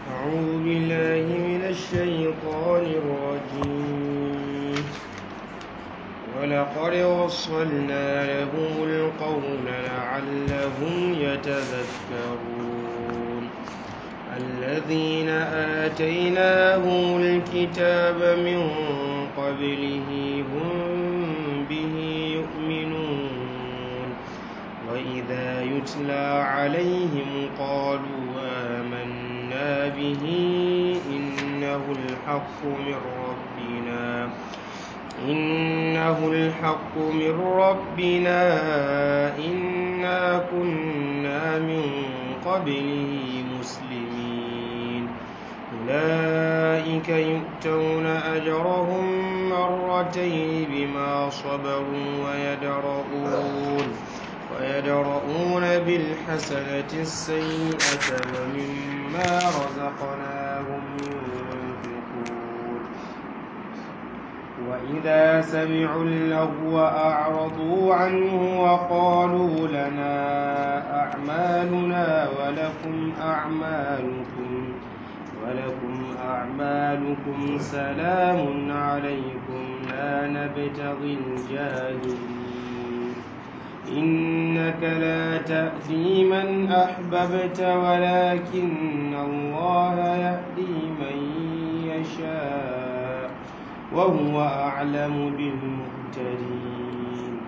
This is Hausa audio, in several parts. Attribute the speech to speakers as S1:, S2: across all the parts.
S1: أعوذ بالله من الشيطان الرجيم ولقد وصلنا لهم القول لعلهم يتذكرون الذين آتيناهم الكتاب من قبله هم به يؤمنون وإذا يتلى عليهم قالوا آمنا به إنه الحق من ربنا إنه الحق من ربنا إنا كنا من قبله مسلمين أولئك يؤتون أجرهم مرتين بما صبروا ويدرؤون ويدرؤون بالحسنة السيئة ومما رزقناهم ينفقون وإذا سمعوا اللغو أعرضوا عنه وقالوا لنا أعمالنا ولكم أعمالكم ولكم أعمالكم سلام عليكم لا نبتغي الجاهلين إنك لا تأتي من أحببت ولكن الله يهدي من يشاء وهو أعلم بالمهتدين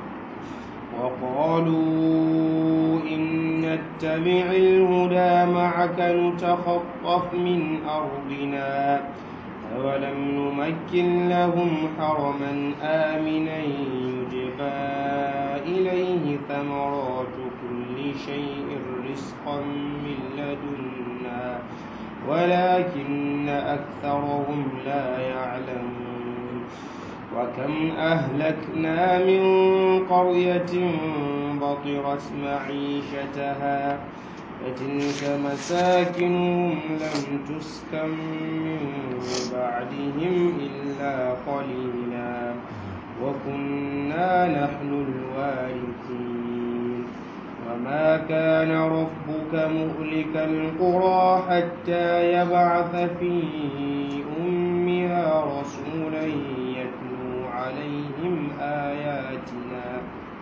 S1: وقالوا إن نتبع الهدى معك نتخطف من أرضنا أولم نمكن لهم حرما آمنا يجبى إليه ثمرات كل شيء رزقا من لدنا ولكن أكثرهم لا يعلمون وكم أهلكنا من قرية بطرت معيشتها فتلك مساكنهم لم تسكن من بعدهم إلا قليلا وكنا نحن الوارثين وما كان ربك مهلك القرى حتى يبعث في أمها رسولا يتلو عليهم آياتنا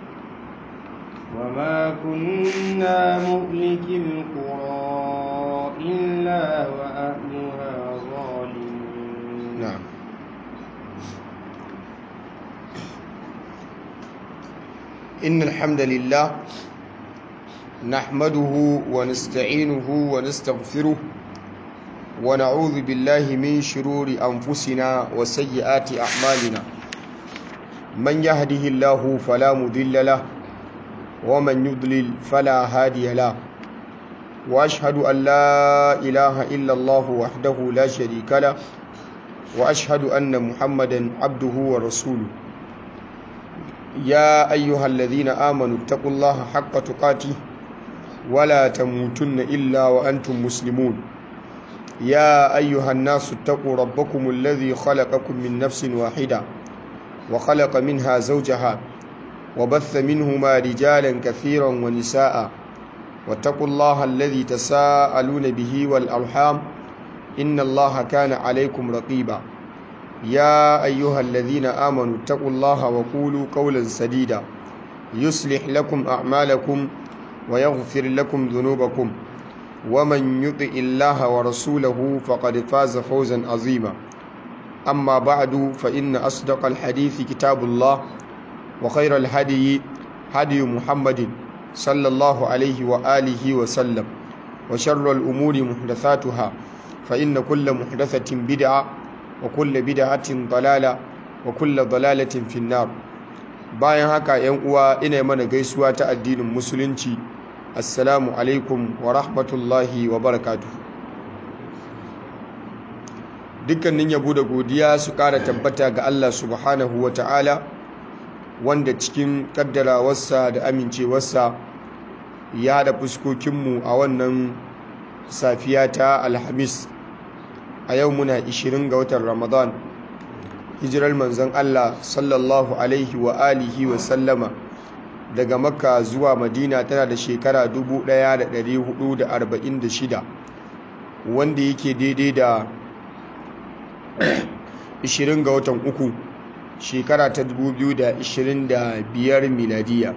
S1: وما كنا مهلك القرى إلا وأهلها ظالمون
S2: نعم إن الحمد لله نحمده ونستعينه ونستغفره ونعوذ بالله من شرور أنفسنا وسيئات أعمالنا من يهده الله فلا مضل له ومن يضلل فلا هادي له واشهد ان لا اله الا الله وحده لا شريك له واشهد ان محمدا عبده ورسوله يا ايها الذين امنوا اتقوا الله حق تقاته ولا تموتن الا وانتم مسلمون يا ايها الناس اتقوا ربكم الذي خلقكم من نفس واحده وخلق منها زوجها وبث منهما رجالا كثيرا ونساء واتقوا الله الذي تساءلون به والأرحام إن الله كان عليكم رقيبا يا أيها الذين آمنوا اتقوا الله وقولوا قولا سديدا يصلح لكم أعمالكم ويغفر لكم ذنوبكم ومن يطع الله ورسوله فقد فاز فوزا عظيما أما بعد فإن أصدق الحديث كتاب الله وخير الهدي هدي محمد صلى الله عليه وآله وسلم وشر الأمور محدثاتها فإن كل محدثة بدعة وكل بدعة ضلالة وكل ضلالة في النار bayan haka yan uwa ina mana gaisuwa ta addinin musulunci assalamu alaikum wa rahmatullahi wa barakatuh dukkanin yabo da godiya su ƙara tabbata ga Allah subhanahu wa ta'ala wanda cikin kaddarawarsa da amincewarsa ya haɗa fuskokinmu a wannan safiya ta alhamis a yau muna 20 ga watan ramadan hijirar manzon Allah sallallahu alaihi wa alihi wa sallama daga makka zuwa madina tana da shekara 1446 wanda yake daidai da 20 ga watan uku shekara ta 2025 miladiya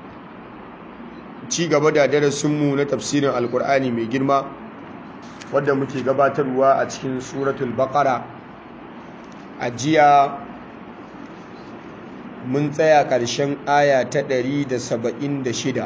S2: ci gaba da darasinmu na tafsirin alkur'ani mai girma wadda muke gabatarwa a cikin suratul baqara a jiya mun tsaya ƙarshen aya ta 176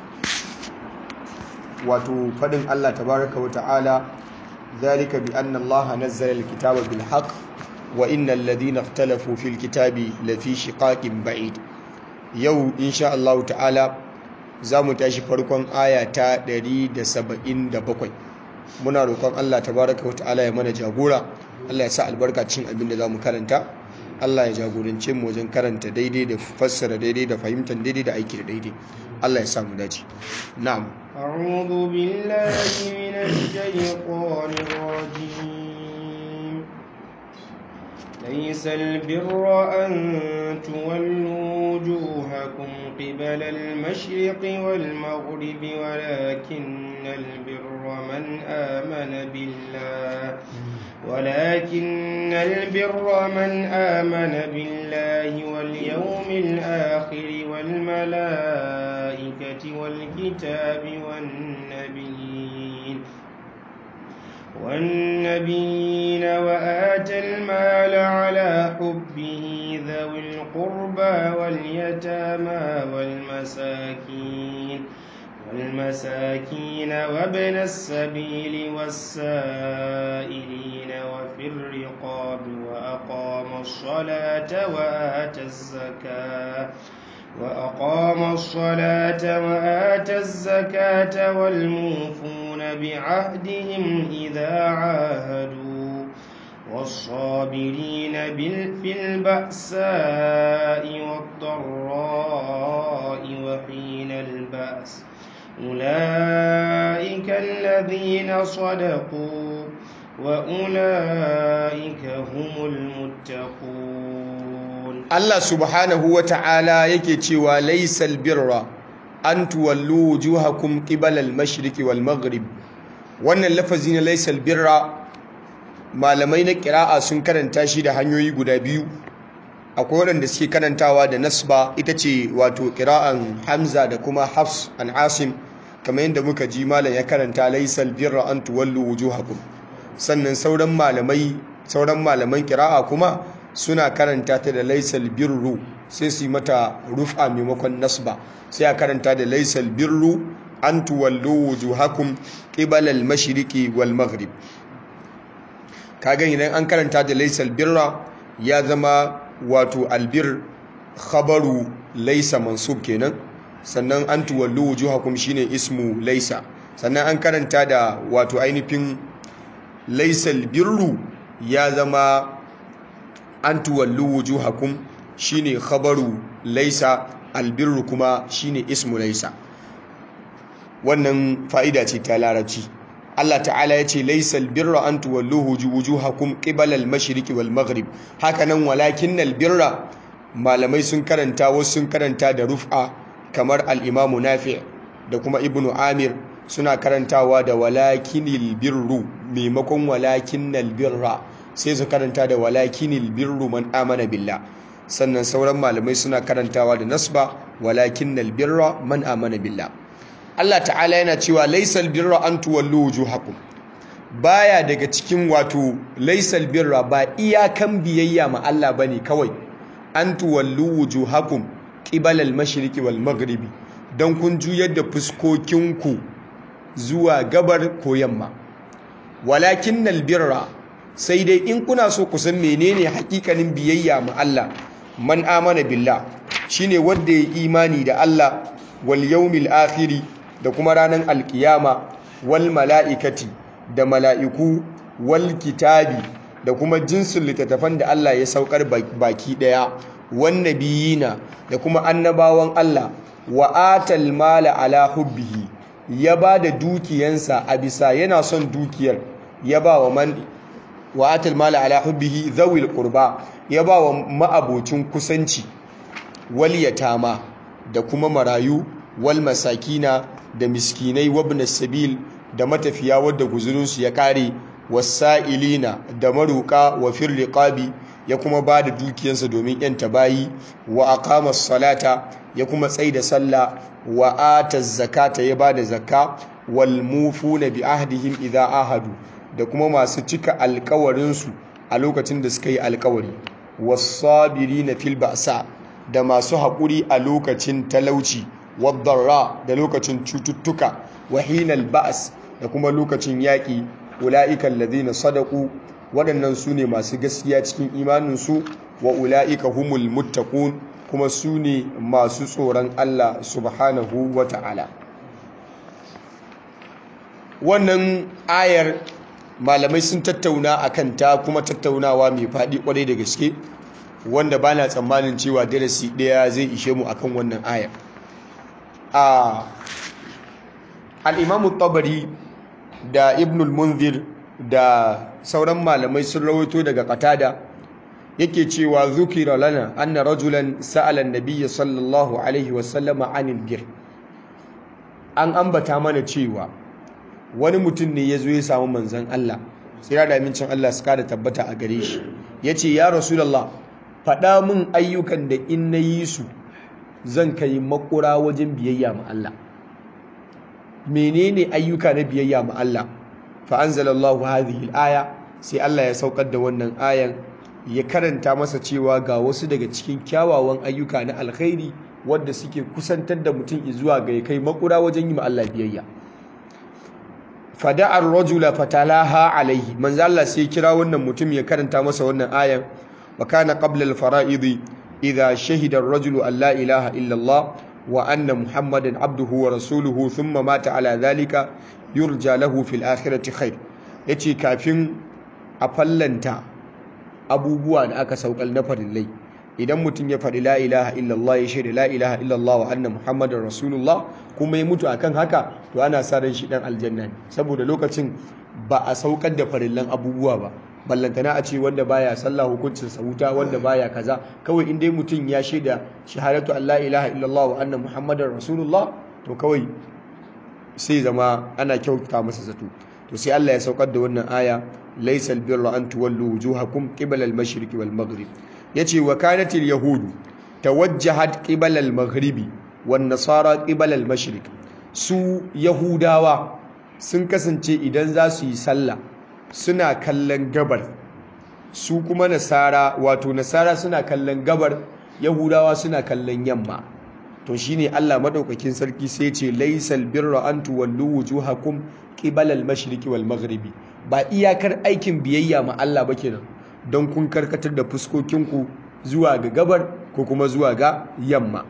S2: wato faɗin Allah tabaraka wa ta'ala zalika bi anna Allah nazzala al-kitaba bil haqq wa innal ladina ikhtalafu fil kitabi lafi shiqaqin ba'id yau insha Allah ta'ala zamu tashi farkon aya ta 177 muna roƙon Allah tabaraka wa ta'ala ya mana jagora Allah ya sa albarka cin abin da zamu karanta Allah ya jagorance mu wajen karanta daidai da fassara daidai da fahimtar daidai da aiki da daidai Allah ya sa mu dace na'am
S1: أعوذ بالله من الشيطان الرجيم ليس البر أن تولوا وجوهكم قبل المشرق والمغرب ولكن البر من آمن بالله ولكن البر من آمن بالله واليوم الآخر والملائكة والكتاب والنبيين والنبيين وآتى المال على حبه ذوي القربى واليتامى والمساكين والمساكين وابن السبيل والسائلين وفي الرقاب وأقام الصلاة وآتى الزكاة وأقام الصلاة وآتى الزكاة والموفون بعهدهم إذا عاهدوا والصابرين في البأساء والضراء وحين البأس أولئك الذين صدقوا وأولئك هم المتقون
S2: Allah subhanahu wa ta'ala yake cewa laisal birra an tuwallu wujuhakum qibala al-mashriqi wal maghrib wannan lafazi na laisal birra malamai na kira'a sun karanta shi da hanyoyi guda biyu akwai waɗanda suke karantawa da nasba ita ce wato kira'an hamza da kuma hafs an asim kamar yadda muka ji malam ya karanta laisal birra an tuwallu wujuhakum sannan sauran malamai sauran malaman kira'a kuma suna karanta ta da laisal birru sai su yi mata rufa maimakon nasba sai a karanta da laisal birru an tuwallu wujuhakum qibala al-mashriqi wal maghrib kaga idan an karanta da laisal birra ya zama wato albir khabaru laisa mansub kenan sannan an tuwallu wujuhakum shine ismu laisa sannan an karanta da wato ainihin laisal birru ya zama an tuwallu wujuhakum shine khabaru laisa albirru kuma shine ismu laisa wannan fa'ida ce ta larabci Allah ta'ala ya ce laisal birra an tuwallu wujuhakum qibala al-mashriqi wal maghrib hakanan walakinnal birra malamai sun karanta wasu sun karanta da rufa kamar al-imamu nafi' da kuma ibnu amir suna karantawa da walakinil birru maimakon walakinnal birra sai su karanta da walakinil birru man amana billah sannan sauran malamai suna karantawa da nasba walakinnal birra man amana billah Allah ta'ala yana cewa laisal birra an tuwallu wujuhakum baya daga cikin wato laisal birra ba iyakan biyayya ma Allah bane kawai an tuwallu wujuhakum qibala al-mashriqi wal maghribi dan kun juyar da fuskokinku zuwa gabar ko yamma walakinnal birra sai dai in kuna so ku san menene hakikanin biyayya ma Allah man amana billah shine wanda ya imani da Allah wal yawmil akhiri da kuma ranar alkiyama wal mala'ikati da mala'iku wal kitabi da kuma jinsin littattafan da Allah ya saukar baki daya wan nabiyina da kuma annabawan Allah wa atal mala ala hubbihi ya ba da dukiyansa a bisa yana son dukiyar ya ba wa man wa atal mala ala hubbihi zawil qurba ya ba wa ma'abocin kusanci wal yatama da kuma marayu wal masakina da miskinai wabna sabil da matafiya wadda guzurinsu ya kare wasa'ilina da maruka wa fir riqabi ya kuma ba da dukiyarsa domin yanta bayi wa aqama salata ya kuma tsaida sallah wa ata zakata ya bada zakka wal mufuna bi ahdihim idha ahadu da kuma masu cika alkawarinsu a lokacin da suka yi alkawari was-sabirina fil ba'sa da masu haƙuri a lokacin talauci wadda da lokacin cututtuka wahinal ba'as da kuma lokacin yaƙi ula'ikan ladina sadaku waɗannan su ne masu gaskiya cikin imaninsu wa ula'ika humul muttaqun kuma su ne masu tsoron Allah subhanahu wa ta'ala wannan ayar malamai sun tattauna a kanta kuma tattaunawa mai faɗi ƙwarai da gaske wanda ba na tsammanin cewa darasi ɗaya zai ishe mu akan wannan ayar a al'imamu tabari da ibnul munzir da sauran malamai sun rawaito daga katada yake cewa zukira lana anna rajulan sa'ala nabiyya sallallahu alaihi wasallama anil bir an ambata mana cewa wani mutum ne ya zo ya samu manzan Allah tsira da amincin Allah su kada tabbata a gare shi ya ce ya rasulallah faɗa min ayyukan da in na yi su zan kai makura wajen biyayya ma Allah menene ayyuka na biyayya ma Allah fa anzalallahu hadhihi al-aya sai Allah ya saukar da wannan ayan ya karanta masa cewa ga wasu daga cikin kyawawan ayyuka na alkhairi wadda suke kusantar da mutum zuwa ga ya kai makura wajen yi ma Allah biyayya fada'ar rajula fatalaha alaihi manzo Allah sai kira wannan mutum ya karanta masa wannan ayan wa kana qabla al-fara'id idha shahida ar-rajulu an la ilaha illa Allah wa anna muhammadan abduhu wa rasuluhu thumma mata ala dhalika yurja lahu fil akhirati khair yace kafin a fallanta abubuwa da aka saukal na farillai idan mutum ya faɗi la ilaha illallah ya shaida la ilaha illallah wa anna muhammadar rasulullah kuma ya mutu akan haka to ana sa ran shi dan aljanna ne saboda lokacin ba a saukar da farillan abubuwa ba ballantana a ce wanda baya sallah hukuncin sa wuta wanda baya kaza kawai in dai mutum ya shaida shahadatu an la ilaha illallah wa anna muhammadar rasulullah to kawai sai zama ana kyauta masa zato to sai Allah ya saukar da wannan aya laysal birra an tuwallu wujuhakum qibala al-mashriqi wal maghrib yace wa kanatil yahudu tawajjahat qibala al-maghribi wan nasara qibala al-mashriq su yahudawa sun kasance idan za su yi sallah suna kallon gabar su kuma nasara wato nasara suna kallon gabar yahudawa suna kallon yamma to shine Allah madaukakin sarki sai ce laysal birra an tuwallu wujuhakum qibala al-mashriqi wal maghribi ba iyakar aikin biyayya ma Allah ba kenan don kun karkatar da fuskokinku zuwa ga gabar ko kuma zuwa ga yamma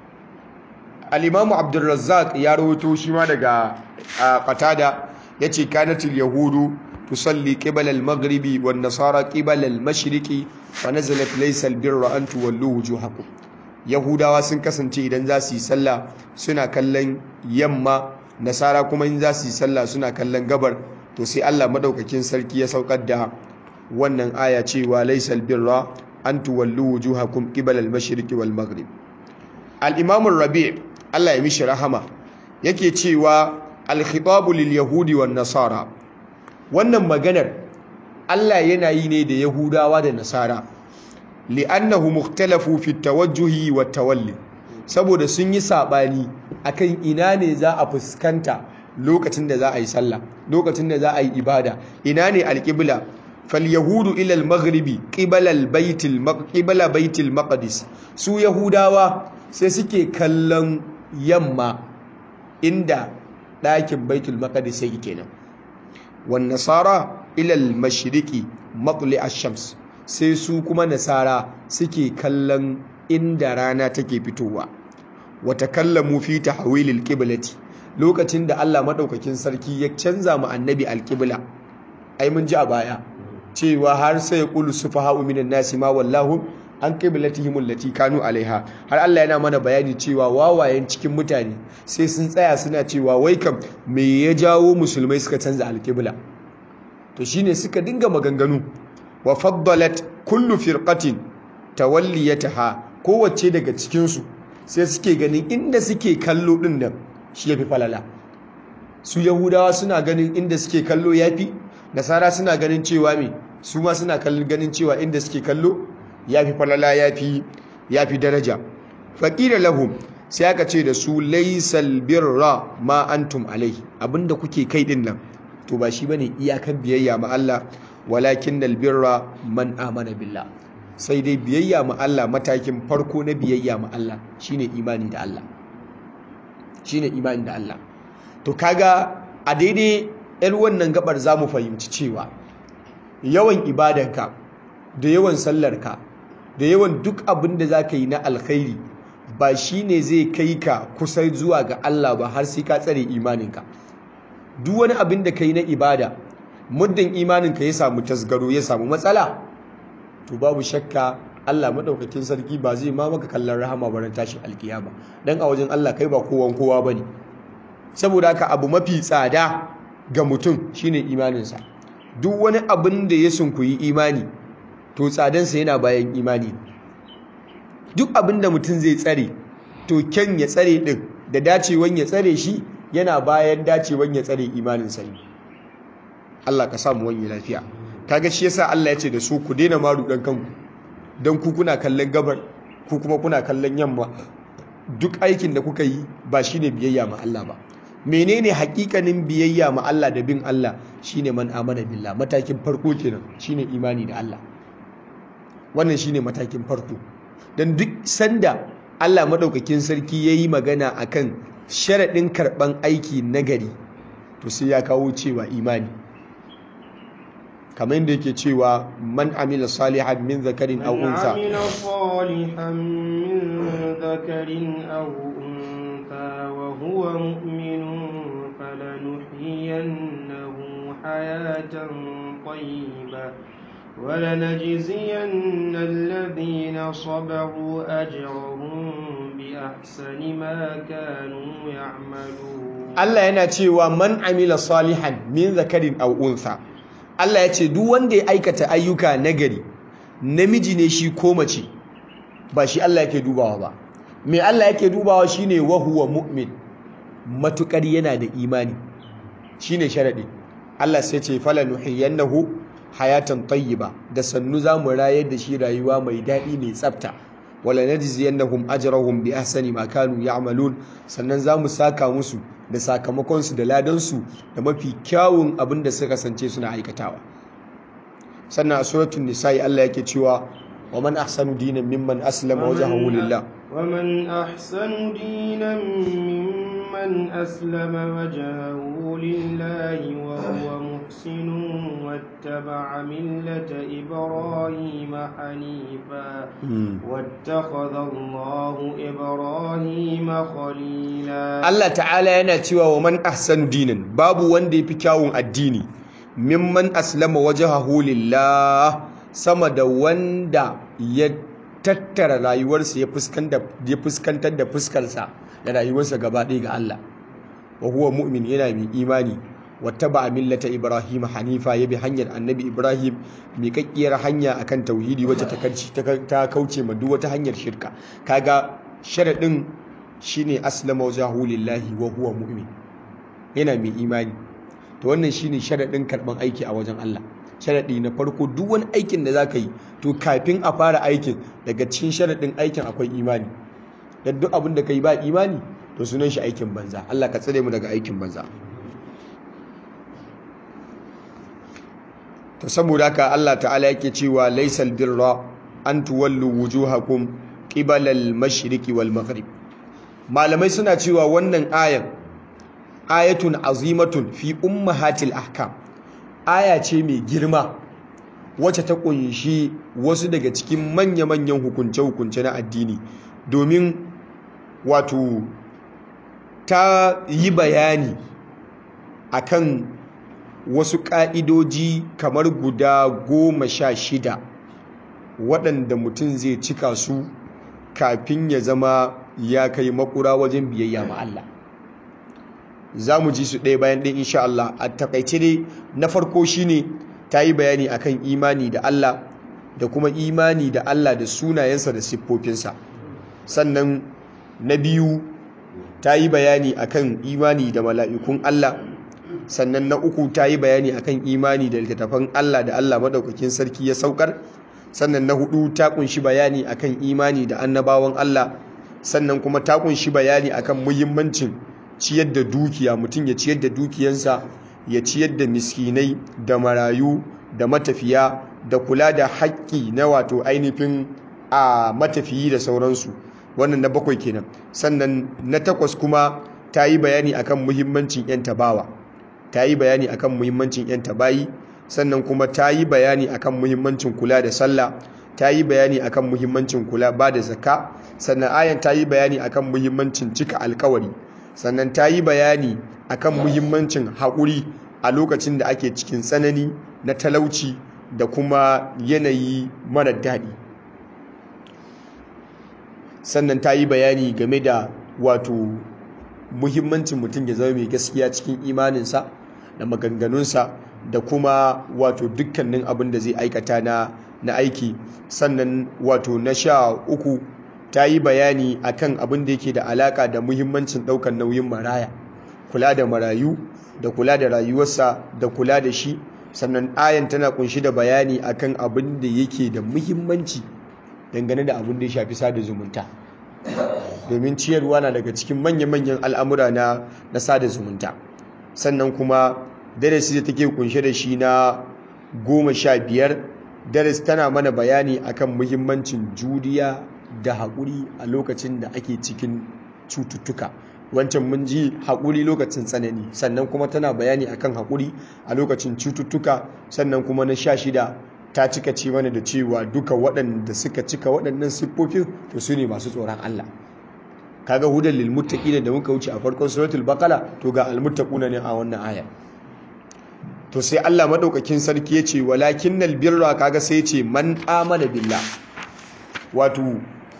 S2: al-imamu abdurrazzaq ya rawaito shi ma daga qatada yace kanatil yahudu tusalli qibala al-maghribi wan nasara qibala al-mashriqi fa nazalat laysa al-birra an tuwallu wujuhakum yahudawa sun kasance idan za su yi sallah suna kallon yamma nasara kuma in za su yi sallah suna kallon gabar to sai Allah madaukakin sarki ya saukar da wannan aya cewa laysal birra an tuwallu wujuhakum qibala al-mashriqi wal maghrib al-imam ar-rabi' Allah ya mishi rahama yake cewa al-khitabu lil yahudi wan nasara wannan maganar Allah yana yi ne da yahudawa da nasara li'annahu mukhtalafu fi at-tawajjuhi wat tawalli saboda sun yi sabani akan ina ne za a fuskanta lokacin da za a yi sallah lokacin da za a yi ibada ina ne alƙibla falyahudu ila al-maghribi qibala al-bayt qibala bayt al-maqdis su yahudawa sai suke kallon yamma inda ɗakin baitul maqdis yake kenan wan nasara ila al-mashriqi matli ash-shams sai su kuma nasara suke kallon inda rana take fitowa wa takallamu fi tahwil al-qiblati lokacin da Allah maɗaukakin sarki ya canza mu annabi alƙibla ai mun ji a baya cewa har sai qulu sufaha'u minan nasi ma wallahu an qiblatihim allati kanu alaiha har Allah yana mana bayani cewa wawayen cikin mutane sai sun tsaya suna cewa wai kam me ya jawo musulmai suka canza alƙibla to shine suka dinga maganganu wa faddalat kullu firqatin tawalliyataha kowace daga cikin su sai suke ganin inda suke kallo din nan shi ya fi falala su yahudawa suna ganin inda suke kallo yafi nasara suna ganin cewa me su ma suna kallon ganin cewa inda suke kallo yafi falala yafi yafi daraja faqila lahum sai aka ce da su laysal birra ma antum alai abinda kuke kai din nan to ba shi bane iyakan biyayya ma Allah walakinnal birra man amana billah sai dai biyayya ma Allah matakin farko na biyayya ma Allah shine imani da Allah shine imani da Allah to kaga a daidai yar wannan gabar zamu fahimci cewa yawan ibadanka da yawan sallarka da yawan duk abin da zaka yi na alkhairi ba shine zai kai ka kusa zuwa ga Allah ba har sai ka tsare imaninka duk wani abin da kai na ibada muddin imaninka ya samu tasgaro ya samu matsala to babu shakka Allah madaukakin sarki ba zai ma maka kallon rahama baran tashin alkiyama dan a wajen Allah kai ba kowan kowa bane saboda haka abu mafi tsada ga mutum shine imaninsa duk wani abin da ya sunkuyi imani to tsadansa yana bayan imani duk abin da mutum zai tsare to kyan ya tsare din da dacewan ya tsare shi yana bayan dacewan ya tsare imaninsa ne Allah ka samu wani lafiya kaga shi yasa Allah ya ce da su ku daina maru dan kanku dan ku kuna kallon gabar ku kuma kuna kallon yamma duk aikin da kuka yi ba shine biyayya ma Allah ba menene hakikanin biyayya ma Allah da bin Allah shine man amana billah matakin farko kenan shine imani da Allah wannan shine matakin farko dan duk sanda Allah madaukakin sarki yayi magana akan sharadin karban aiki nagari to sai ya kawo cewa imani kamar yadda yake cewa man amila salihan min zakarin aw unsa
S1: من عمل صالحا من ذكر أو أنثى وهو مؤمن فلنحيينه حياة طيبة ولنجزين الذين صبروا أجرهم بأحسن ما كانوا يعملون
S2: Allah yana cewa man amila salihan min zakarin aw unsa Allah ya ce duk wanda ya aikata ayyuka nagari namiji ne shi ko mace ba shi Allah yake dubawa ba me Allah yake dubawa shine wa huwa mu'min matukar yana da imani shine sharadi Allah sai ce fala nuhiyannahu hayatan tayyiba da sannu zamu rayar da shi rayuwa mai daɗi mai tsafta wala najziyannahum ajrahum bi ahsani ma kanu ya'malun sannan zamu saka musu da sakamakon su da ladan su da mafi kyawun abin da suka kasance suna aikatawa sannan a suratul nisa'i Allah yake cewa wa man ahsanu dinan mimman aslama wajhahu lillah
S1: ومن أحسن دينا ممن أسلم وجهه لله وهو محسن واتبع ملة إبراهيم حنيفا واتخذ الله إبراهيم خليلا
S2: Allah ta'ala yana cewa wa man ahsanu dinan babu wanda yafi kyawun addini mimman aslama wajhahu lillah sama da wanda ya tattara rayuwarsa ya fuskantar da fuskarsa da rayuwarsa gaba ɗaya ga Allah wa huwa mu'min yana mai imani wattaba millata ibrahim hanifa yabi hanyar annabi ibrahim miƙaƙƙiyar hanya akan tauhidi wacce ta kauce ma duk wata hanyar shirka kaga sharadin shine aslama wajhahu lillahi wa huwa mu'min yana mai imani to wannan shine sharadin karban aiki a wajen Allah sharadi na farko duk wani aikin da zaka yi to kafin a fara aikin daga cikin sharadin aikin akwai imani dan duk abin da kai ba imani to sunan shi aikin banza Allah ka tsare mu daga aikin banza to saboda haka Allah ta'ala yake cewa laysal birra an tuwallu wujuhakum qibala al-mashriqi wal maghrib malamai suna cewa wannan ayan ayatun azimatun fi ummahatil ahkam aya ce mai girma wacce ta kunshi wasu daga cikin manya-manyan hukunce-hukunce na addini domin wato ta yi bayani akan wasu ƙa'idoji kamar guda goma sha shida waɗanda mutum zai cika su kafin ya zama ya kai makura wajen biyayya ma Allah za mu ji su ɗaya bayan ɗaya insha Allah a takaice dai na farko shine ta yi bayani akan imani da Allah da kuma imani da Allah da sunayensa da siffofinsa sannan na biyu ta yi bayani akan imani da mala'ikun Allah sannan na uku ta yi bayani akan imani da littattafan Allah da Allah madaukakin sarki ya saukar sannan na hudu ta kunshi bayani akan imani da annabawan Allah sannan kuma ta kunshi bayani akan muhimmancin ciyar da dukiya mutum ya ciyar da dukiyansa ya ciyar da miskinai da marayu da matafiya da kula da haƙƙi na wato ainihin a matafiyi da sauransu wannan na bakwai kenan sannan na takwas kuma ta yi bayani akan muhimmancin 'yan tabawa ta yi bayani akan muhimmancin 'yan tabayi sannan kuma ta yi bayani akan muhimmancin kula da sallah ta yi bayani akan muhimmancin kula ba da zakka sannan ayan ta yi bayani akan muhimmancin cika alkawari sannan ta yi bayani akan muhimmancin haƙuri a lokacin da ake cikin tsanani na talauci da kuma yanayi mara daɗi sannan ta yi bayani game da wato muhimmancin mutum ya zama mai gaskiya cikin imaninsa da maganganunsa da kuma wato dukkanin abin da zai aikata na na aiki sannan wato na sha uku ta yi bayani akan abin da yake da alaka da muhimmancin ɗaukar nauyin maraya kula da marayu da kula da rayuwarsa da kula da shi sannan ayan tana kunshi da bayani akan abin da yake da muhimmanci dangane da abin da ya shafi sada zumunta domin ciyarwa na daga cikin manya-manyan al'amura na na sada zumunta sannan kuma darasi da take kunshe da shi na goma sha biyar darasi tana mana bayani akan muhimmancin juriya da haƙuri a lokacin da ake cikin cututtuka wancan mun ji haƙuri lokacin tsanani sannan kuma tana bayani akan haƙuri a lokacin cututtuka sannan kuma na sha shida ta cika ce mana da cewa duka waɗanda suka cika waɗannan siffofin to su ne masu tsoron Allah kaga hudan lil muttaqin da muka wuce a farkon suratul baqara to ga al muttaquna ne a wannan aya to sai Allah madaukakin sarki ya ce walakinnal birra kaga sai ya ce man amana billah wato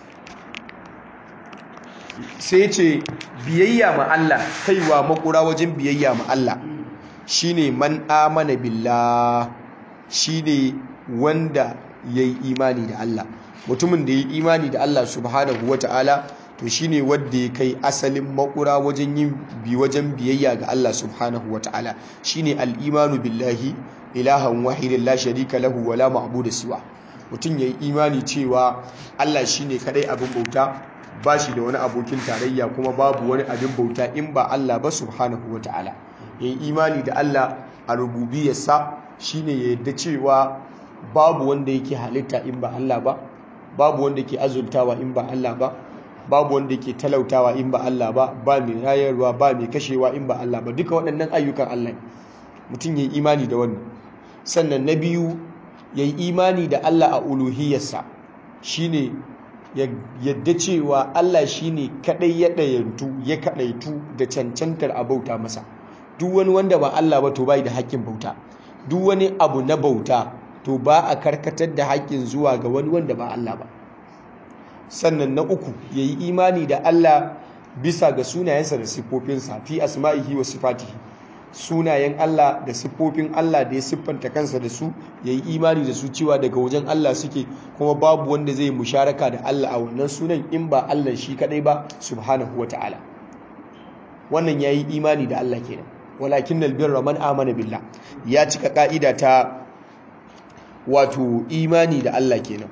S2: sai ce biyayya ma Allah kaiwa makura wajen biyayya ma Allah shine man amana billah shine wanda yayi imani da Allah mutumin da yayi imani da Allah subhanahu wataala to shine wanda ya kai asalin makura wajen yin bi wajen biyayya ga Allah subhanahu wataala shine al-imanu billahi ilahan wahidin la sharika lahu wala ma'budu siwa mutum yayi imani cewa Allah shine kadai abin bauta ba shi da wani abokin tarayya kuma babu wani abin bauta in ba Allah ba subhanahu wa ta'ala yayi imani da Allah a rububiyarsa shine ya yadda cewa babu wanda yake halitta in ba Allah ba babu wanda ke azultawa in ba Allah ba babu wanda ke talautawa in ba Allah ba ba mai rayarwa ba mai kashewa in ba Allah ba duka waɗannan ayyukan Allah mutum yayi imani da wannan sannan na biyu yayi imani da Allah a uluhiyarsa shine yadda cewa Allah shine kadai ya dayantu ya kadaitu da cancantar a bauta masa duk wani wanda ba Allah ba to bai da haƙƙin bauta duk wani abu na bauta to ba a karkatar da haƙƙin zuwa ga wani wanda ba Allah ba sannan na uku yayi imani da Allah bisa ga sunayensa da siffofinsa fi asma'ihi wa sifatihi sunayen Allah da siffofin Allah da ya siffanta kansa da su ya yi imani da su cewa daga wajen Allah suke kuma babu wanda zai musharaka da Allah a wannan sunan in ba Allah shi kadai ba subhanahu wa ta'ala wannan ya yi imani da Allah kenan walakin albirra man amana billah ya cika ka'ida ta wato imani da Allah kenan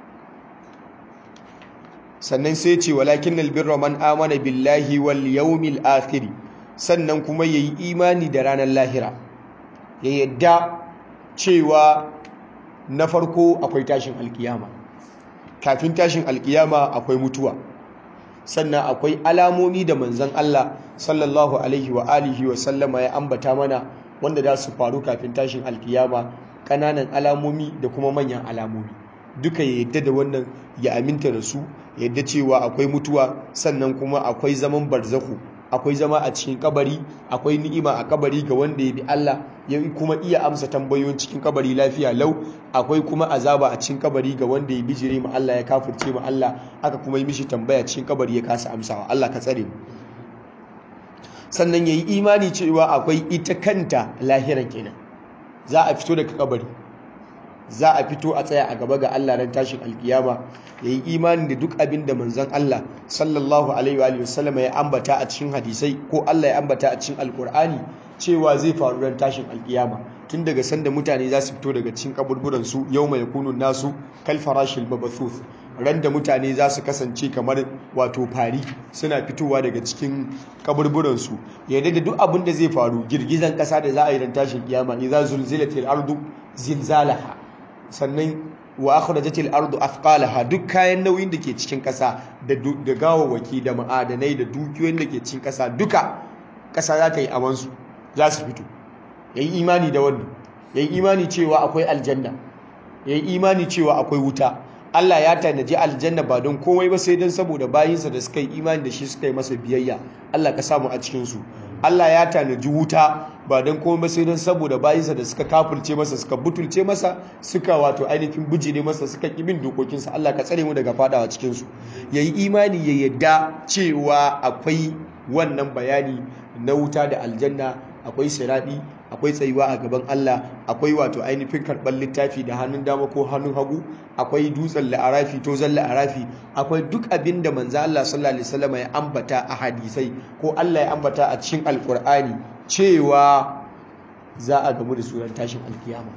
S2: sannan sai ce walakin albirra man amana billahi wal yawmil akhir sannan kuma ya yi imani da ranar lahira ya yadda cewa na farko akwai tashin alkiyama kafin tashin alkiyama akwai mutuwa sannan akwai alamomi da manzan Allah sallallahu alaihi wa alihi wa sallama ya ambata mana wanda za su faru kafin tashin alkiyama ƙananan alamomi da kuma manyan alamomi duka ya yadda da wannan ya aminta da su yadda cewa akwai mutuwa sannan kuma akwai zaman barzaku akwai zama a cikin kabari akwai ni'ima a kabari ga wanda ya bi Allah ya kuma iya amsa tambayoyin cikin kabari lafiya lau akwai kuma azaba a cikin kabari ga wanda ya bijire ma Allah ya kafirce ma Allah aka kuma yi mishi tambaya cikin kabari ya kasa amsawa Allah ka tsare mu sannan yayi imani cewa akwai ita kanta lahiran kenan za a fito daga kabari za a fito a tsaya a gaba ga Allah ran tashin alkiyama ya yi imani da duk abin da manzon Allah sallallahu alaihi wa sallama ya ambata a cikin hadisai ko Allah ya ambata a cikin alkur'ani cewa zai faru ran tashin alkiyama tun daga sanda mutane za su fito daga cikin kaburburan su yawma yakunu nasu kal farashil mabathuth ran da mutane za su kasance kamar wato fari suna fitowa daga cikin kaburburan su yadda da duk abin da zai faru girgizan kasa da za a yi ran tashin kiyama idza zulzilatil ardu zilzalaha sannan wa akhrajatil ardu athqalaha duk kayan nauyin da ke cikin kasa da da gawawaki da ma'adanai da dukiyoyin da ke cikin kasa duka kasa za ta yi aman su za su fito yayi imani da wannan yayi imani cewa akwai aljanna yayi imani cewa akwai wuta Allah ya tanaji aljanna ba don komai ba sai don saboda bayinsa da suka yi imani da shi suka yi masa biyayya Allah ka samu a cikin su Allah ya tanaji wuta ba don komai ba sai don saboda bayinsa da suka kafulce masa suka butulce masa suka wato ainihin bijire masa suka ƙi bin dokokinsa Allah ka tsare mu daga fadawa cikin su yayi imani ya yadda cewa akwai wannan bayani na wuta da aljanna akwai siradi akwai tsayuwa a gaban Allah akwai wato ainihin karɓar littafi da hannun dama ko hannun hagu akwai dutsen la'arafi to zan la'arafi akwai duk abin da manzo Allah sallallahu alaihi wasallam ya ambata a hadisai ko Allah ya ambata a cikin alkur'ani cewa za a gamu da suran tashin alkiyama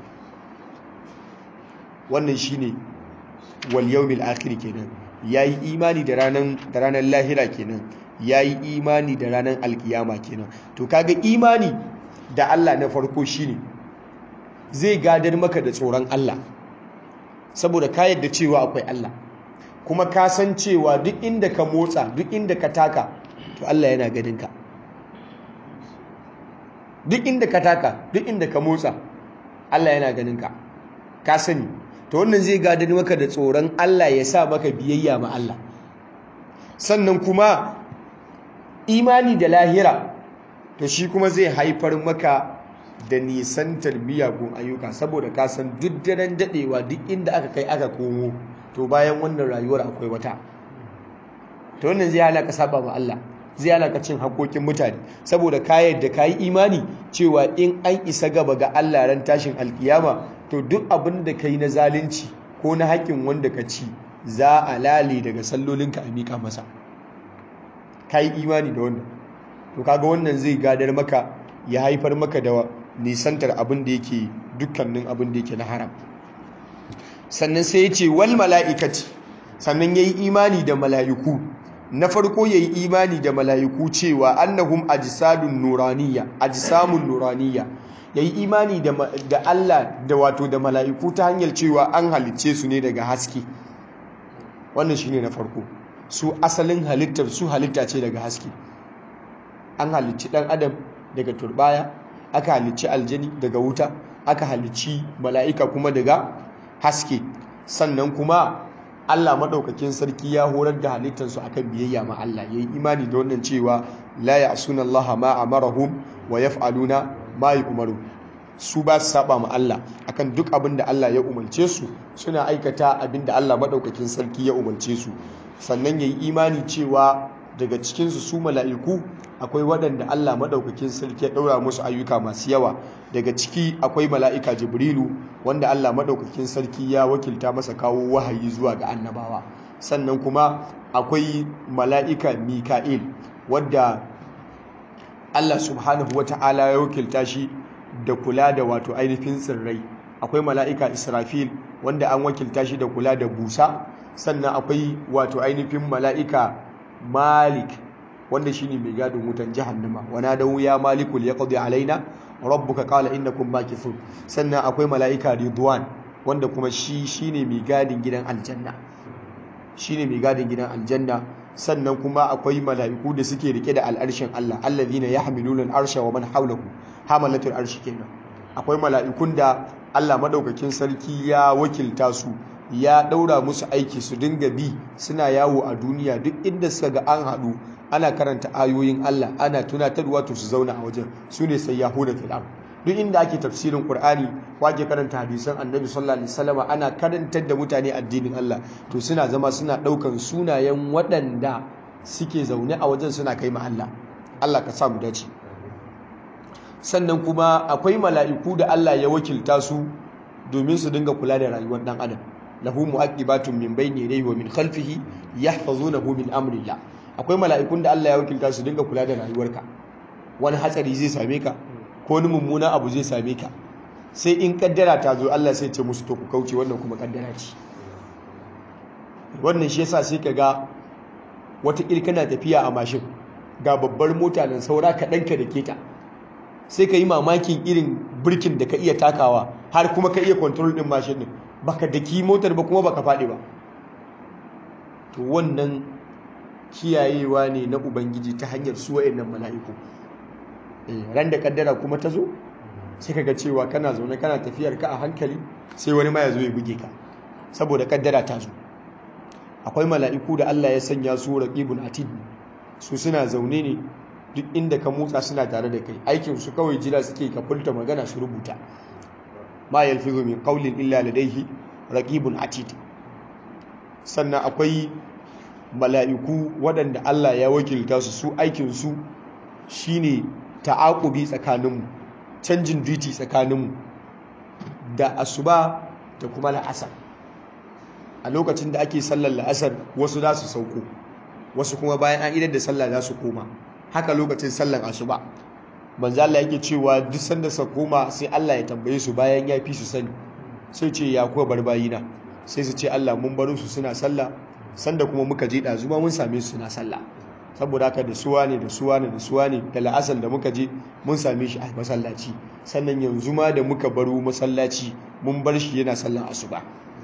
S2: wannan shine wal yawmil akhir kenan yayi imani da ranan da ranar lahira kenan yayi imani da ranar alkiyama kenan to kaga imani da Allah na farko shine zai gadar maka da tsoron Allah saboda ka yadda cewa akwai Allah kuma ka san cewa duk inda ka motsa duk inda ka taka to Allah yana ganinka duk inda ka taka duk inda ka motsa Allah yana ganinka ka sani to wannan zai gadar maka da tsoron Allah ya sa maka biyayya ma Allah sannan kuma imani da lahira to shi kuma zai haifar maka da nisantar miyagun ayyuka saboda ka san duk daren dadewa duk inda aka kai aka komo to bayan wannan rayuwar akwai wata to wannan zai hana ka saba ma Allah zai hana ka cin haƙoƙin mutane saboda ka yadda ka yi imani cewa in an isa gaba ga Allah ran tashin alkiyama to duk abin da ka yi na zalunci ko na haƙƙin wanda ka ci za a lale daga sallolinka a miƙa masa ka yi imani da wannan to kaga wannan zai gadar maka ya haifar maka da nisantar abin da yake dukkanin abin da yake na haram sannan sai ya ce wal mala'ikati sannan ya yi imani da mala'iku na farko ya yi imani da mala'iku cewa annahum ajsadun nuraniya ajsamun nuraniya ya yi imani da Allah da wato da mala'iku ta hanyar cewa an halicce su ne daga haske wannan shine na farko su asalin halittar su halitta ce daga haske an halicci dan adam daga turbaya aka halicci aljani daga wuta aka halicci mala'ika kuma daga haske sannan kuma Allah maɗaukakin sarki ya horar da halittarsu akan biyayya ma Allah yayi imani da wannan cewa la ya'suna Allah ma amarahum wa yaf'aluna ma yu'maru su ba su saba ma Allah akan duk abin da Allah ya umarce su suna aikata abin da Allah maɗaukakin sarki ya umarce su sannan yayi imani cewa daga cikinsu su mala'iku akwai waɗanda Allah maɗaukakin sarki ya ɗaura musu ayyuka masu yawa daga ciki akwai mala'ika jibrilu wanda Allah maɗaukakin sarki ya wakilta masa kawo wahayi zuwa ga annabawa sannan kuma akwai mala'ika mika'il wadda Allah subhanahu wa ta'ala ya wakilta shi da kula da wato ainihin tsirrai akwai mala'ika israfil wanda an wakilta shi da kula da busa sannan akwai wato ainihin mala'ika malik wanda shine mai gadin wutan jahannama wana da ya malikul yaqdi alaina rabbuka qala innakum makithun sannan akwai malaika ridwan wanda kuma shi shine mai gadin gidan aljanna shine mai gadin gidan aljanna sannan kuma akwai mala'iku da suke rike da al'arshin Allah alladhina yahmiluna al'arsha wa man hawlahu hamalatul arshi kenan akwai mala'ikun da Allah madaukakin sarki ya wakilta su ya ɗaura musu aiki su dinga bi suna yawo a duniya duk inda suka ga an haɗu ana karanta ayoyin Allah ana tunatarwa to su zauna a wajen su ne sai yahuda fil duk inda ake tafsirin Qur'ani ko ake karanta hadisan Annabi sallallahu alaihi wasallam ana karantar da mutane addinin Allah to suna zama suna ɗaukan sunayen waɗanda suke zaune a wajen suna kai ma Allah Allah ka sa mu dace sannan kuma akwai mala'iku da Allah ya wakilta su domin su dinga kula da rayuwar dan adam lahu mu'aqibatun min bayni yadayhi wa min khalfihi yahfazunahu min amrillah akwai mala'ikun da Allah ya wakilta su dinga kula da rayuwarka wani hatsari zai same ka ko wani mummuna abu zai same ka sai in kaddara ta zo Allah sai ce musu to ku kauce wannan kuma kaddara ce wannan shi yasa sai ka ga wata kana tafiya a mashin ga babbar mota nan saura kaɗan ka da keta sai ka yi mamakin irin birkin da ka iya takawa har kuma ka iya control ɗin mashin ɗin baka daki motar ba kuma baka faɗi ba to wannan kiyayewa ne na ubangiji ta hanyar su wa'annan mala'iku ran da kaddara kuma ta zo sai ka ga cewa kana zaune kana tafiyar ka a hankali sai wani ma ya zo ya buge ka saboda kaddara ta zo akwai mala'iku da Allah ya sanya su raqibun atid su suna zaune ne duk inda ka motsa suna tare da kai aikin su kawai jira suke ka furta magana su rubuta ma yalfizu min qawlin illa ladayhi raqibun atid sannan akwai mala'iku waɗanda Allah ya wakilta su su aikin su shine ta'aqubi tsakaninmu canjin duty tsakaninmu da asuba da kuma la'asar a lokacin da ake sallar la'asar wasu za su sauko wasu kuma bayan an idar da sallah za su koma haka lokacin sallar asuba manzo Allah yake cewa duk sanda sa koma sai Allah ya tambaye su bayan ya fi su sani sai ce ya kuwa bar bayina sai su ce Allah mun baro su suna sallah sanda kuma muka je da zuma mun same su suna sallah saboda haka da suwa ne da suwa ne da suwa ne da la'asar da muka je mun same shi a masallaci sannan yanzu ma da muka baro masallaci mun bar shi yana sallan asuba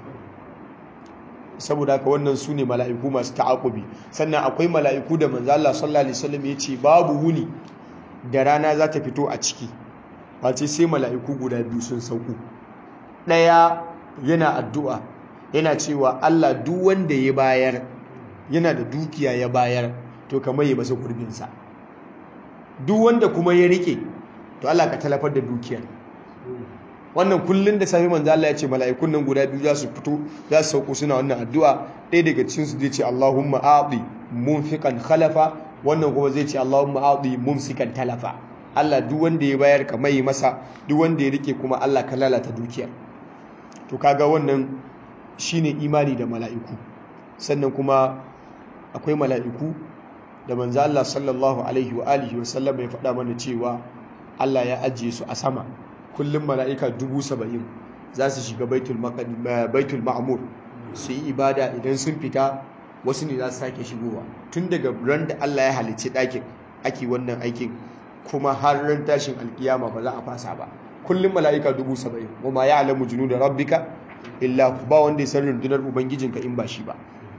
S2: saboda haka wannan su ne mala'iku masu ta'akubi sannan akwai mala'iku da manzo Allah sallallahu alaihi wasallam ya ce babu wuni da rana za ta fito a ciki face sai mala'iku guda biyu sun sauko ɗaya yana addu'a yana cewa Allah duk wanda ya bayar yana da dukiya ya bayar to kamar ya masa gurbinsa duk wanda kuma ya rike to Allah ka talafar da dukiyar wannan kullun da safi manzo Allah ya ce mala'ikun nan guda biyu za su fito za su sauko suna wannan addu'a ɗaya daga cikin su zai ce Allahumma a'ti munfiqan khalafa wannan kuma zai ce Allahumma a'ti mumsikan talafa Allah duk wanda ya bayar ka mai masa duk wanda ya rike kuma Allah ka lalata dukiyar to kaga wannan shine imani da mala'iku sannan kuma akwai mala'iku da manzo Allah sallallahu alaihi wa alihi wa sallam ya faɗa mana cewa Allah ya ajiye su a sama kullum mala'ika dubu saba'in za su shiga baitul ma'amur su yi ibada idan sun fita wasu ne za su sake shigowa tun daga ran da Allah ya halicci ɗakin ake wannan aikin kuma har ran tashin alkiyama ba za a fasa ba kullum mala'ika dubu saba'in wa ma ya alamu junu da rabbika illa ba wanda ya san rundunar ubangijinka in ba shi ba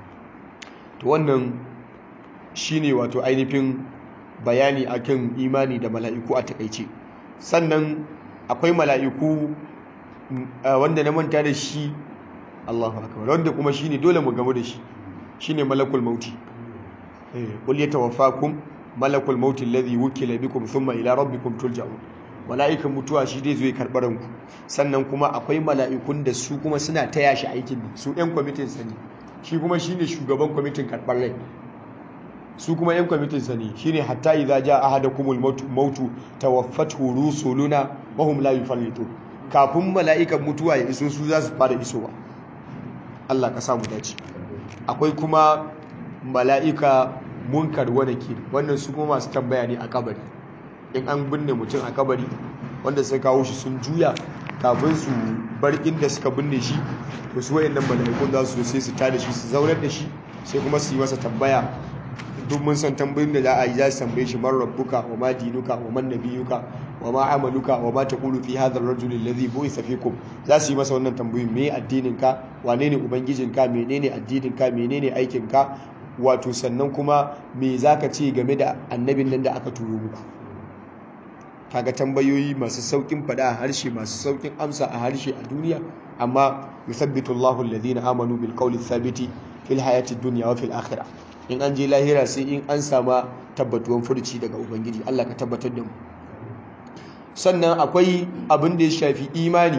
S2: to wannan shine wato ainihin bayani akan imani da mala'iku a takaice sannan akwai mala'iku wanda na manta da shi Allahu akbar wanda kuma shine dole mu gamu da shi shine malakul mauti qul yatawaffakum malakul mauti alladhi wukila bikum thumma ila rabbikum turja'un mala'ikan mutuwa shi dai zai karɓar ranku sannan kuma akwai mala'ikun da su kuma suna taya shi aikin su ɗan kwamitin sani shi kuma shine shugaban kwamitin karɓar rai su kuma yan kwamitin sani shine hatta idza jaa ahadakumul mautu tawaffatu rusuluna wa hum la yufarritu kafin mala'ikan mutuwa ya iso su za su fara isowa Allah ka samu dace akwai kuma mala'ika munkar wa nakir wannan su kuma masu tambaya ne a kabari in an binne mutum a kabari wanda sai kawo shi sun juya kafin su bar inda suka binne shi to su wayannan mala'ikun za su sai su tada shi su zaunar da shi sai kuma su yi masa tambaya duk mun san tambayin da za a yi za su tambaye shi man rabbuka wa ma dinuka wa man nabiyuka wa ma amaluka wa ma taqulu fi hadha ar-rajul alladhi bu'itha fikum za su yi masa wannan tambayoyin me addinin ka wane ne ubangijin ka menene addinin ka menene aikin ka wato sannan kuma me zaka ce game da annabin nan da aka turo muku kaga tambayoyi masu saukin fada a harshe masu saukin amsa a harshe a duniya amma yuthabbitu Allahu alladhina amanu bil qawli thabiti fil hayati dunya wa fil akhirah in an je lahira sai in an sama tabbatuwan furci daga ubangiji Allah ka tabbatar da mu sannan akwai abin da ya shafi imani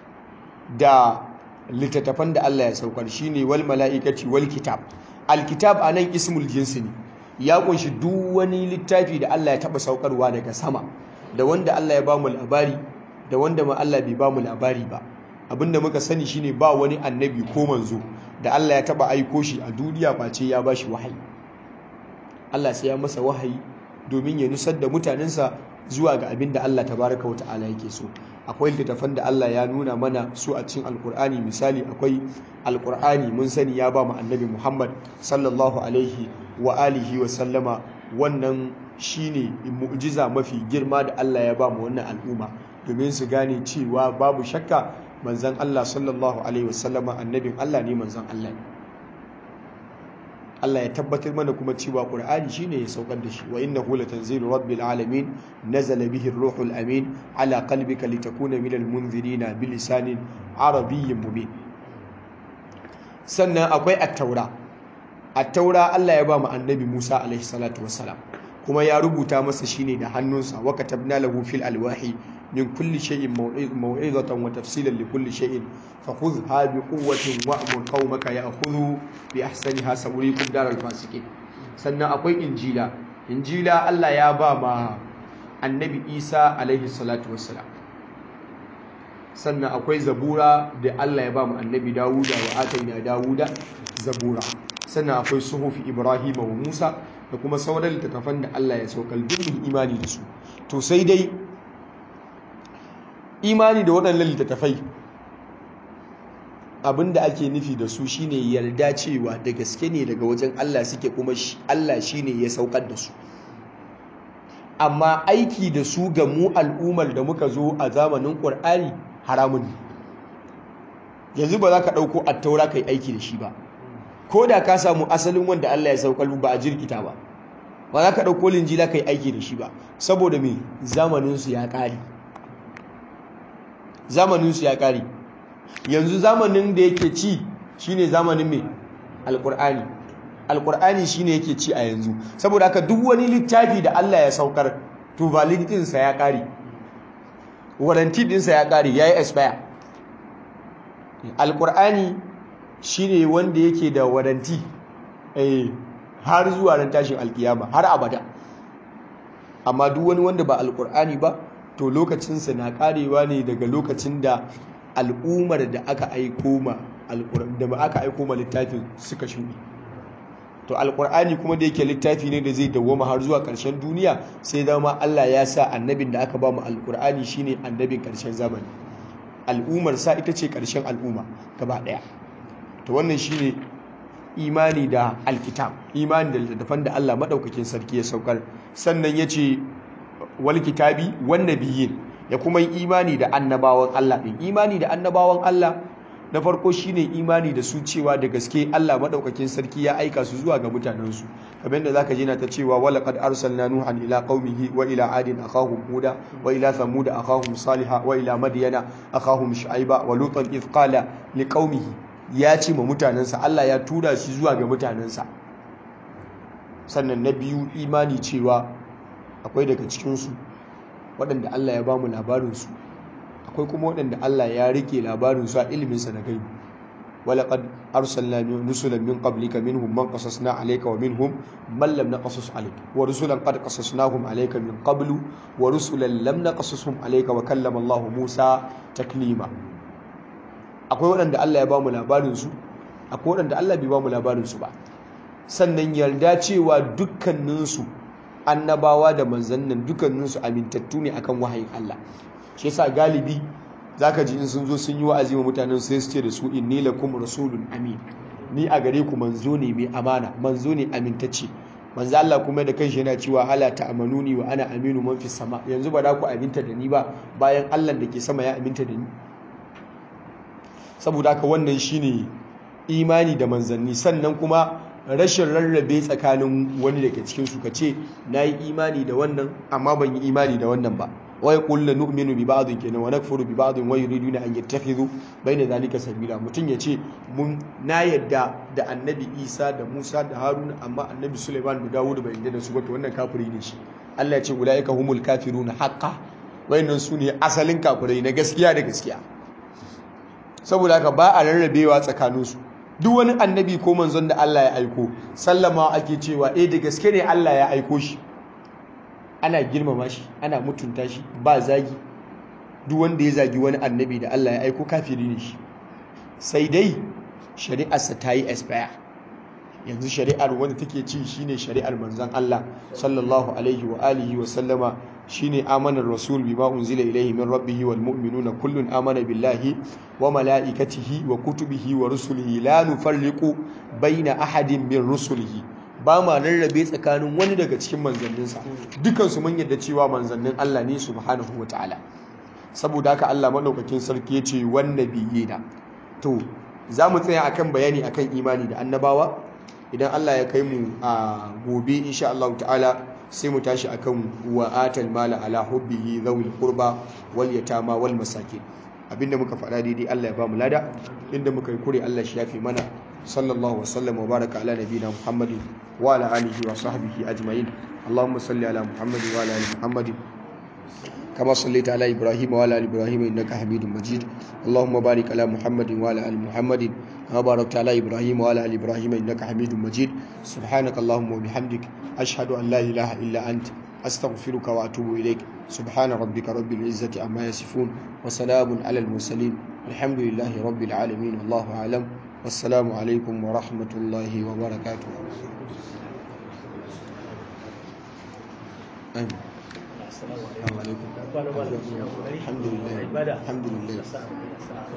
S2: da littattafan da Allah ya saukar shine wal mala'ikati wal kitab alkitab anan ismul jinsi ne ya kunshi duk wani littafi da Allah ya taba saukarwa daga sama da wanda Allah ya bamu labari da wanda ma Allah bai bamu labari ba abinda muka sani shine ba wani annabi ko manzo da Allah ya taba aiko shi a duniya face ya bashi wahayi Allah sai ya masa wahayi domin ya nusar da mutanensa zuwa ga abin da Allah tabaraka wa ta'ala yake so akwai littattafan da Allah ya nuna mana su a cikin alkur'ani misali akwai alkur'ani mun sani ya ba mu annabi Muhammad sallallahu alaihi wa alihi wa sallama wannan shine mu'jiza mafi girma da Allah ya ba mu wannan al'umma domin su gane cewa babu shakka manzon Allah sallallahu alaihi wa sallama annabin Allah ne manzon Allah ne Allah ya tabbatar mana kuma cewa Qur'ani shine ya saukar da shi wa innahu latanzilu rabbil alamin nazala bihi ar-ruhul amin ala qalbika litakuna minal munzirina bilisanin arabiyyin mubin sannan akwai at-taura at-taura Allah ya ba mu annabi Musa alaihi salatu wassalam kuma ya rubuta masa shine da hannunsa wa katabna lahu fil alwahi min kulli shay'in maw'izatan wa tafsilan li kulli shay'in fakhudha bi quwwatin wa'mur qaumaka ya'khudhu bi ahsaniha sawrikum daral fasiqin sannan akwai injila injila Allah ya ba ma annabi Isa alaihi salatu wassalam sannan akwai zabura da Allah ya ba mu annabi Dawuda wa ataina Dawuda zabura sannan akwai suhufi Ibrahim wa Musa da kuma sauran littattafan da Allah ya saukar dukkan imani da su to sai dai imani da waɗannan littattafai abinda ake nufi da su shine yarda cewa da gaske ne daga wajen Allah suke kuma Allah shine ya saukar da su amma aiki da su ga mu al'ummar da muka zo a zamanin ƙur'ani haramun ne yanzu ba za ka ɗauko attaura ka yi aiki da shi ba ko da ka samu asalin wanda Allah ya saukar ba a jirkita ba ba za ka ɗauko linjila ka yi aiki da shi ba saboda mai zamaninsu ya ƙari zamaninsu ya ƙari yanzu zamanin da yake ci shine zamanin mai alƙur'ani alƙur'ani shine yake ci a yanzu saboda haka duk wani littafi da Allah ya saukar to validity ya ƙari warranty ɗinsa ya ƙari ya yi expire alƙur'ani shine wanda yake da waranti har zuwa ran tashin alkiyama har abada amma duk wani wanda ba alkur'ani ba to lokacinsa na karewa ne daga lokacin da al'ummar da aka aiko ma da ba aka aiko ma littafin suka shuɗe to alkur'ani kuma da yake littafi ne da zai dawwama har zuwa ƙarshen duniya sai zama Allah ya sa annabin da aka ba mu alkur'ani shine annabin ƙarshen zamani al'ummar sa ita ce ƙarshen al'umma gaba ɗaya to wannan shine imani da alkitab imani da littattafan da Allah madaukakin sarki ya saukar sannan yace wal kitabi wan nabiyyin ya kuma yi imani da annabawan Allah din imani da annabawan Allah na farko shine imani da su cewa da gaske Allah madaukakin sarki ya aika su zuwa ga mutanensu kamar yadda zaka ji na ta cewa wala qad arsalna nuhan ila qaumihi wa ila adin akahum huda wa ila thamud akahum salihah wa ila madyana akahum shu'aiba wa lutan id qala liqaumihi ya ce ma mutanensa Allah ya tura shi zuwa ga mutanensa sannan na biyu imani cewa akwai daga cikinsu waɗanda Allah ya ba mu labarinsu akwai kuma waɗanda Allah ya rike labarinsu a iliminsa na gaibi walaƙad arsalna rusulan min qablika minhum man qasasna alayka wa minhum man lam naqasus alayka wa rusulan qad qasasnahum alayka min qablu wa rusulan lam naqasushum alayka wa kallama Allah Musa taklima akwai waɗanda Allah ya ba mu labarinsu akwai waɗanda Allah bai ba mu labarinsu ba sannan yarda cewa dukkaninsu annabawa da manzannin dukkaninsu amintattu ne akan wahayin Allah shi yasa galibi zaka ji in sun zo sun yi wa'azi wa mutanen sai su ce da su inni lakum rasulun amin ni a gare ku manzo ne mai amana manzo ne amintacce manzo Allah kuma da kanshi yana cewa ala ta'amanuni wa ana aminu man fi sama yanzu ba da ku aminta da ni ba bayan Allah da ke sama ya aminta da ni saboda haka wannan shine imani da manzanni sannan kuma rashin rarrabe tsakanin wani daga cikin su kace nayi imani da wannan amma ban yi imani da wannan ba wai qul la nu'minu bi ba'dhin kenan wa nakfuru bi ba'dhin wa yuriduna an yattakhidhu bayna zalika sabila mutun yace mun na yadda da annabi Isa da Musa da Haruna amma annabi Sulaiman da Dawud bai yadda da su ba to wannan kafiri ne shi Allah ya ce ulaika humul kafiruna haqqan wayannan su ne asalin kafirai na gaskiya da gaskiya saboda haka ba a rarrabewa tsakaninsu duk wani annabi ko manzon da Allah ya aiko sallama ake cewa eh da gaske ne Allah ya aiko shi ana girmama shi ana mutunta shi ba zagi duk wanda ya zagi wani annabi da Allah ya aiko kafiri ne shi sai dai shari'arsa ta yi expire yanzu shari'ar wanda take ci shine shari'ar manzon Allah sallallahu alaihi wa alihi wa sallama shine amanar rasul bima unzila ilayhi min rabbih wal mu'minuna kullun amana billahi wa malaikatihi wa kutubihi wa rusulihi la nufarriqu baina ahadin min rusulihi ba ma rarrabe tsakanin wani daga cikin manzanninsa dukansu mun yadda cewa manzannin Allah ne subhanahu wa ta'ala saboda haka Allah madaukakin sarki yace wan nabiyina to za mu tsaya akan bayani akan imani da annabawa idan Allah ya kai mu a gobe insha Allah ta'ala sai mu tashi akan wa atal mala ala hubbihi dhawil qurba wal yatama wal masakin abinda muka faɗa daidai Allah ya ba mu lada inda muka yi kure Allah shi yafi mana sallallahu wa sallam wa baraka ala nabiyina muhammadin wa ala alihi wa sahbihi ajma'in اللهم صل على محمد وعلى ال محمد كما صليت على إبراهيم وعلى آل إبراهيم إنك حميد مجيد اللهم بارك على محمد وعلى آل محمد كما باركت على إبراهيم وعلى آل إبراهيم إنك حميد مجيد سبحانك اللهم وبحمدك أشهد أن لا إله إلا أنت أستغفرك وأتوب إليك سبحان ربك رب العزة عما يصفون وسلام على المرسلين الحمد لله رب العالمين والله أعلم والسلام عليكم ورحمة الله وبركاته آمين السلام عليكم الحمد لله الحمد لله